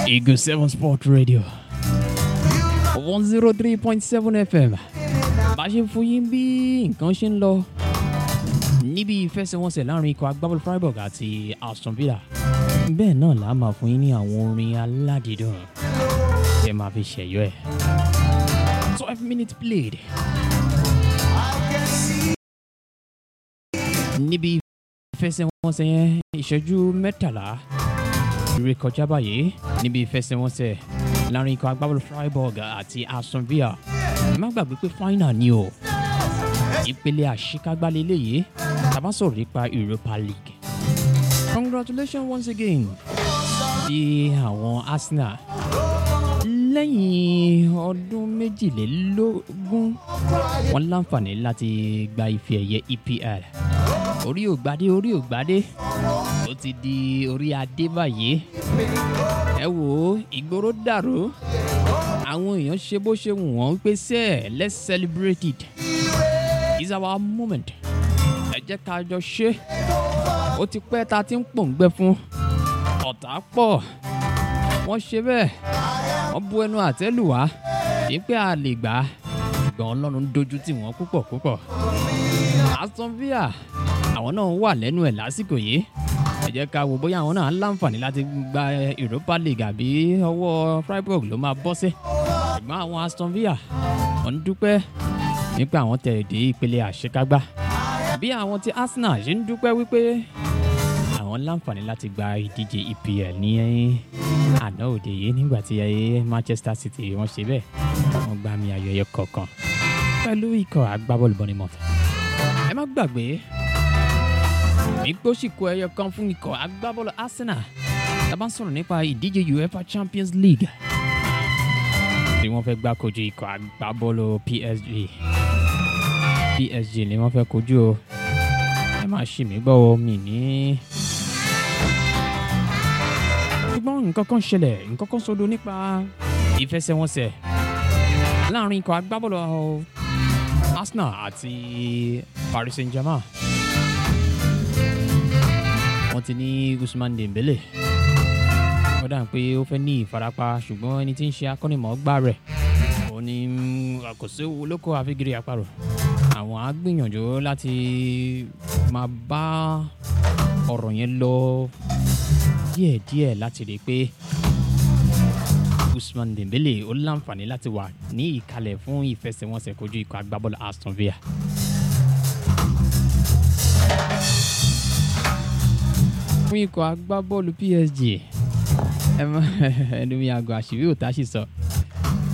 Eagle 7 Sport Radio 103.7 FM bá ṣe ń fún yín bí nǹkan ṣe ń lọ níbi ìfẹsẹ̀wọnsẹ̀ láàrin ikọ̀ agbábọ́ọ̀lù Freiburg àti Aston Villa bẹ́ẹ̀ náà là á máa fún yín ní àwọn orin aládìídùn tẹ́ máa fi ṣẹ̀yọ́ ẹ̀ twelve minutes played níbi ìfẹsẹ̀wọnsẹ̀ yẹn ìṣẹ́jú mẹ́tàlá ré kọjá báyìí níbi ìfẹsẹ̀wọnsẹ̀ láàrin ikọ̀ agbábọ́ọ̀lù Freiburg àti Aston Villa má gbàgbé pé final ni o ìpele àṣekágbá lélẹ́yìí tàbá sọ̀rọ̀ nípa Europa League congratulations once again sí àwọn Arsenal lẹ́yìn ọdún méjìlélógún wọ́n láǹfààní láti gba ife ẹ̀yẹ EPL orí ògbádé orí ògbádé ó ti di orí adé báyìí ẹ wò ó ìgboro dàrú àwọn èèyàn ṣe bó ṣe wù wọ́n wípé sẹ́ẹ̀ let's celebrate it it's our moment ẹ jẹ́ ká jọ ṣe ó ti pẹ́ ta ti ń pòǹgbẹ fún ọ̀tá pọ̀ wọ́n ṣe bẹ́ẹ̀ wọ́n bu ẹnu àtẹ́ lù wá wípé a lè gbà á ṣùgbọ́n ọlọ́run dojú tì wọ́n púpọ̀ púpọ̀ Aston Villa àwọn náà wà lẹ́nu ẹ̀ lásìkò yìí ẹ jẹ́ ká wo bóyá àwọn náà ń láǹfààní láti gba Europa League àbí ọwọ́ Freiburg ló máa bọ́ sí ṣùgbọ́n àwọn Aston Villa wọ́n ń dúpẹ́ nípa àwọn tẹ̀ dé ìpele àṣekágbá bí àwọn ti Arsenal ṣe ń dúpẹ́ wípé àwọn láǹfààní láti gba ìdíje EPL ní àná òde yìí nígbà tí Manchester City wọ́n ṣe bẹ́ẹ̀ wọ́n gba àmì ayẹyẹ kọ̀ọ̀kan pẹ̀lú ikọ̀ agbábọ́ọ̀lù Bournemouth ẹ má gbàgbé ìgbó sì kó ẹyọ kan fún ikọ̀ agbábọ́ọ̀lù Arsenal tá bá ń sọ̀rọ̀ nípa ìdíje UEFA Champions League tí wọ́n fẹ́ gbá kojú ikọ̀ agbábọ́ọ̀lù PSG PSG ni wọ́n fẹ́ kojú o ẹ má ṣì mí gbọ́ o mi ní. ṣùgbọ́n nǹkan kan ṣẹlẹ̀ nǹkan kan sọdọ̀ nípa ìfẹsẹ̀wọnsẹ̀ láàrin ikọ̀ agbábọ́ọ̀lù Arsenal àti Paris Saint-Germain wọ́n ti ní Usman Dembele wọ́n dà pé ó fẹ́ ní ìfarapa ṣùgbọ́n ẹni tí ń ṣe akọ́nimọ̀ọ́gbá rẹ̀ ó ní àkóso olóko àfigiri àparò àwọn á gbìyànjú láti máa bá ọ̀rọ̀ yẹn lọ díẹ̀díẹ̀ láti rí i pé Usman Dembele ó láǹfààní láti wà ní ìkàlẹ̀ fún ìfẹsẹ̀wọnsẹ̀ kojú ikọ̀ agbábọ́ọ̀lù Aston Villa. fún ikọ̀ agbábọ́ọ̀lù PSG ẹ mọ ẹnu mi àgọ́ àṣírí òtá sì sọ